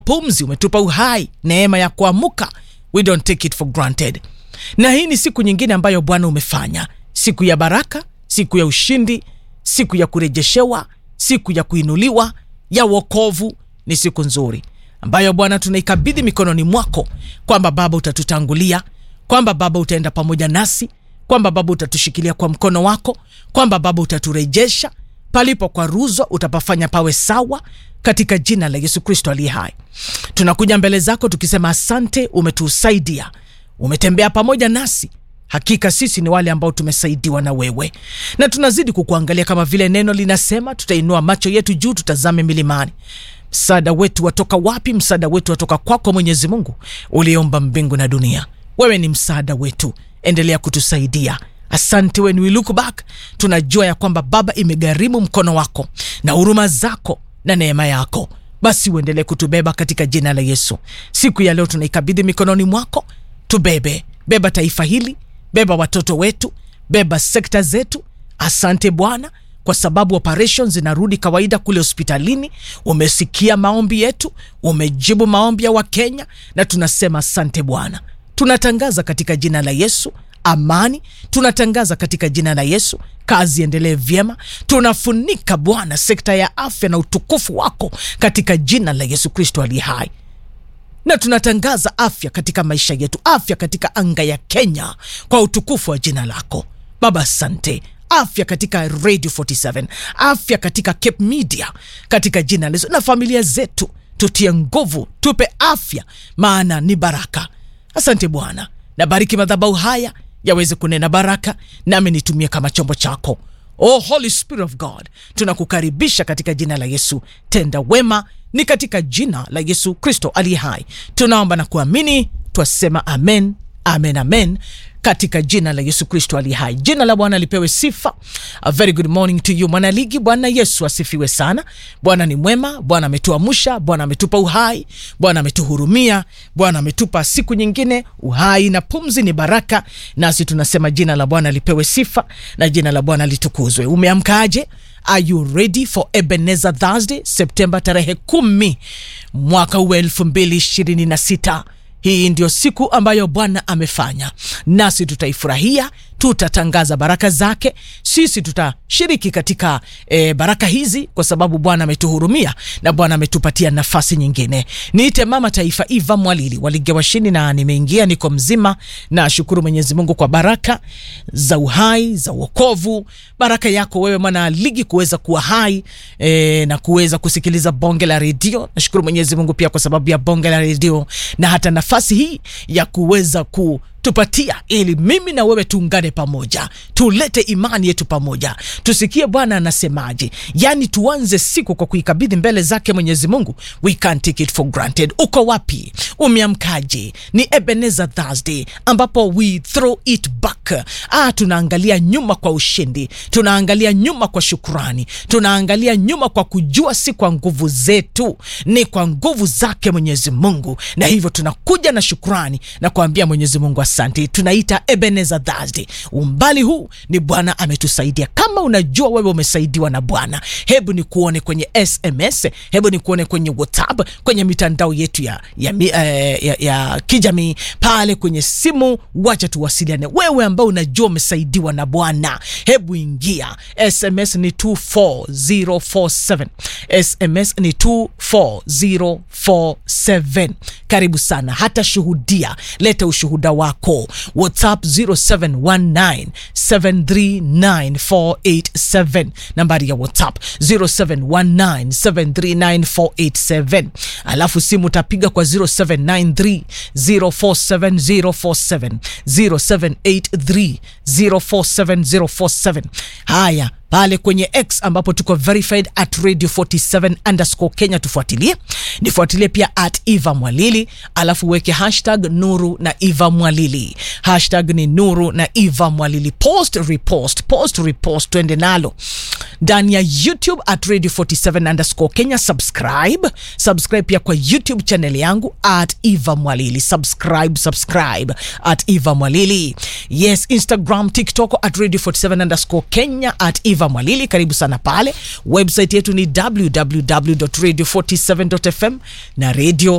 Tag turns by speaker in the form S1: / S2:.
S1: pumzi, umetupa uhai, neema ya kuamuka. We don't take it for granted. Na hii ni siku nyingine ambayo Bwana umefanya, siku ya baraka, siku ya ushindi, siku ya kurejeshewa, siku ya kuinuliwa, ya wokovu. Ni siku nzuri ambayo Bwana tunaikabidhi mikononi mwako, kwamba Baba utatutangulia, kwamba Baba utaenda pamoja nasi, kwamba Baba utatushikilia kwa mkono wako, kwamba Baba utaturejesha palipo kwa ruzwa, utapafanya pawe sawa katika jina la Yesu Kristo aliye hai. Tunakuja mbele zako tukisema asante, umetusaidia, umetembea pamoja nasi. Hakika sisi ni wale ambao tumesaidiwa na wewe, na tunazidi kukuangalia kama vile neno linasema. Tutainua macho yetu juu, tutazame milimani. Msaada wetu watoka wapi? Msaada wetu watoka kwako, Mwenyezi Mungu uliomba mbingu na dunia. Wewe ni msaada wetu, endelea kutusaidia. Asante. When we look back, tunajua ya kwamba Baba, imegharimu mkono wako na huruma zako na neema yako, basi uendelee kutubeba katika jina la Yesu. Siku ya leo tunaikabidhi mikononi mwako, tubebe. Beba taifa hili, beba watoto wetu, beba sekta zetu. Asante Bwana kwa sababu operation zinarudi kawaida kule hospitalini. Umesikia maombi yetu, umejibu maombi ya Wakenya na tunasema asante Bwana. Tunatangaza katika jina la Yesu amani, tunatangaza katika jina la Yesu kazi endelee vyema. Tunafunika Bwana sekta ya afya na utukufu wako katika jina la Yesu Kristo aliye hai na tunatangaza afya katika maisha yetu, afya katika anga ya Kenya kwa utukufu wa jina lako Baba. Asante afya katika Radio 47, afya katika Cape Media, katika jina la Yesu. Na familia zetu tutie nguvu, tupe afya, maana ni baraka. Asante Bwana, na bariki madhabahu haya yaweze kunena baraka, nami nitumie kama chombo chako. Oh, Holy Spirit of God, tunakukaribisha katika jina la Yesu. Tenda wema, ni katika jina la Yesu Kristo aliye hai tunaomba na kuamini, twasema amen, amen, amen katika jina la Yesu Kristo aliye hai. Jina la Bwana lipewe sifa. A very good morning to you mwanaligi. Bwana Yesu asifiwe sana. Bwana ni mwema. Bwana ametuamsha. Bwana ametupa uhai. Bwana ametuhurumia. Bwana ametupa siku nyingine. Uhai na pumzi ni baraka, nasi tunasema jina la Bwana lipewe sifa na jina la Bwana litukuzwe. Umeamkaje? Are you ready for Ebenezer Thursday, Septemba tarehe kumi mwaka huu elfu mbili ishirini na sita? Hii ndio siku ambayo Bwana amefanya, nasi tutaifurahia, tutatangaza baraka zake. Sisi tutashiriki katika e, baraka hizi kwa sababu Bwana ametuhurumia na Bwana ametupatia nafasi nyingine. Niite mama taifa Eva Mwalili walige washini, na nimeingia, niko mzima. Na shukuru Mwenyezi Mungu kwa baraka za uhai, za wokovu, baraka yako wewe mwana ligi kuweza kuwa hai e, na kuweza kusikiliza bonge la redio. Nashukuru Mwenyezi Mungu pia kwa sababu ya bonge la redio na hata nafasi hii ya kuweza ku tupatia ili mimi na wewe tuungane pamoja, tulete imani yetu pamoja, tusikie Bwana anasemaje. Yani tuanze siku kwa kuikabidhi mbele zake Mwenyezi Mungu. We can't take it for granted. Uko wapi? Umeamkaje? Ni Ebenezer Thursday ambapo we throw it back. Ah, tunaangalia nyuma kwa ushindi, tunaangalia nyuma kwa shukrani, tunaangalia nyuma kwa kujua si kwa nguvu zetu, ni kwa nguvu zake Mwenyezi Mungu, na hivyo tunakuja na shukrani na kuambia Mwenyezi Mungu Asante. Tunaita Ebenezer Thursday. Umbali huu ni Bwana ametusaidia. Kama unajua wewe umesaidiwa na Bwana, hebu ni kuone kwenye SMS, hebu ni kuone kwenye WhatsApp, kwenye mitandao yetu ya, ya, ya, ya, ya kijamii pale kwenye simu. Wacha tuwasiliane. Wewe ambao unajua umesaidiwa na Bwana, hebu ingia. SMS ni 24047, SMS ni 24047. Karibu sana, hata shuhudia, leta ushuhuda wako WhatsApp 0719739487 nambari ya WhatsApp 0719739487. Alafu simu utapiga kwa 0793047047 0783047047. Haya pale kwenye X ambapo tuko verified at radio 47 underscore Kenya, tufuatilie. Nifuatilie pia at Eva Mwalili, alafu weke hashtag Nuru na Eva Mwalili. Hashtag ni Nuru na Eva Mwalili. Post repost, post repost, twende nalo ndani ya YouTube at radio 47 underscore Kenya. Subscribe, subscribe pia kwa YouTube channel yangu at Eva Mwalili. Subscribe, subscribe at Eva Mwalili. Yes, Instagram, TikTok at radio 47 underscore Kenya at Eva eva mwalili karibu sana pale website yetu ni www.radio47.fm na radio